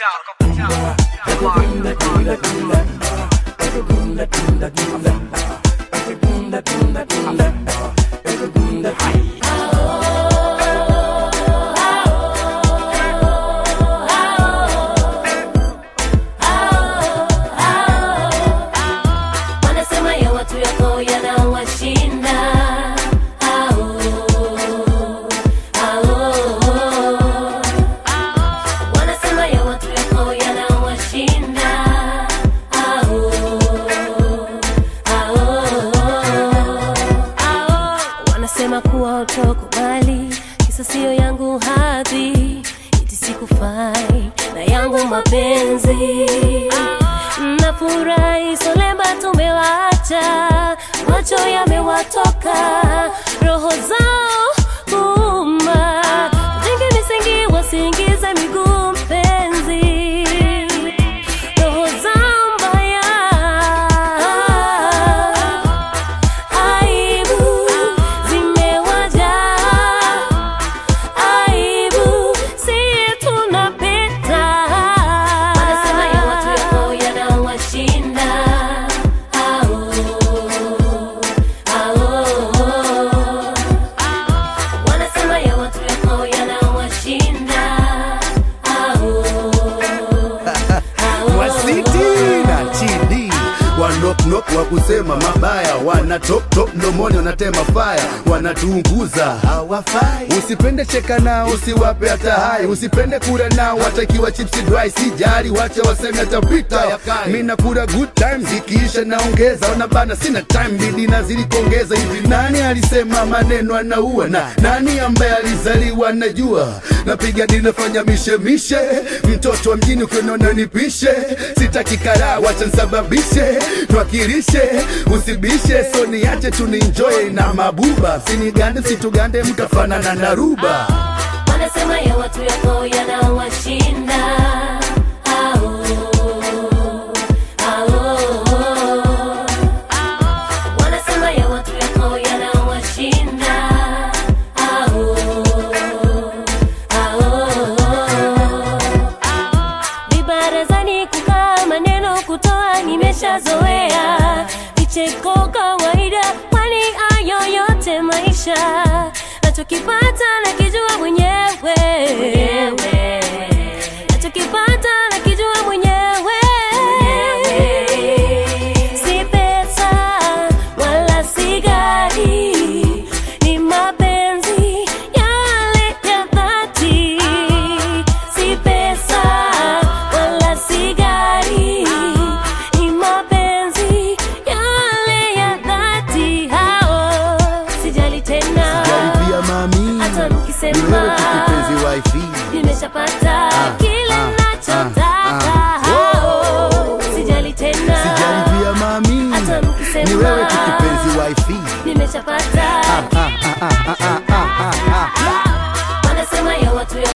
wanasema ya watu yako yanawashinda Au, au. wanasema ya watu yako yanawashinda Au, au. wanasema kuwa utokubali kisa siyo yangu hadhi iti sikufai na yangu mapenzi nafurahi solemba tumewacha macho yamewatoka roho zao kuuma jingi misingi wasiingize miguu mpenzi roho zao mbaya aibu zimewajaa aibu si tunapita wanasema ya watu yako yanawashinda Au, au. wanasema ya watu yako yanawashinda Au, au. wasiti na chini wanoknok wa kusema mabaya wana top top mdomoni wanatema faya wanatuunguza hawafai usipende cheka nao usiwape hata hai usipende kula nao watakiwa chipsi dry sijali wache waseme atapita mi nakula good time zikiisha naongeza wanabana sina time bidi nazidi kuongeza hivi nani alisema maneno anaua na nani ambaye alizaliwa najua napiga dini nafanya mishemishe mtoto wa mjini ukiona nipishe sitaki karaa wacha nsababishe twakirishe usibishe so niache tuninjoy na mabuba sinigande situgande mtafanana na ruba wanasema ya watu yako yanawashinda Au, au. wanasema ya watu yako yanawashinda Au, au. vibarazani kukaa maneno kutoa nimeshazoea vicheko kawaida kwani ayo yote maisha nachokipata nakijua mwenyewe nachokipata nakijua mwenyewe si pesa wala si gari ni mapenzi yale ya dhati si pesa wala si gari ni mapenzi yale ya dhati hao sijali tena jaribia mami hata ni mkisema wewe tu kipenzi wifi nimeshapata kile ah, nachotaka ah, ah. hao sijali tena sijaribia mami hata mkisema ni wewe tu kipenzi wifi nimeshapata ah, ah, ah, ah, ah, ah.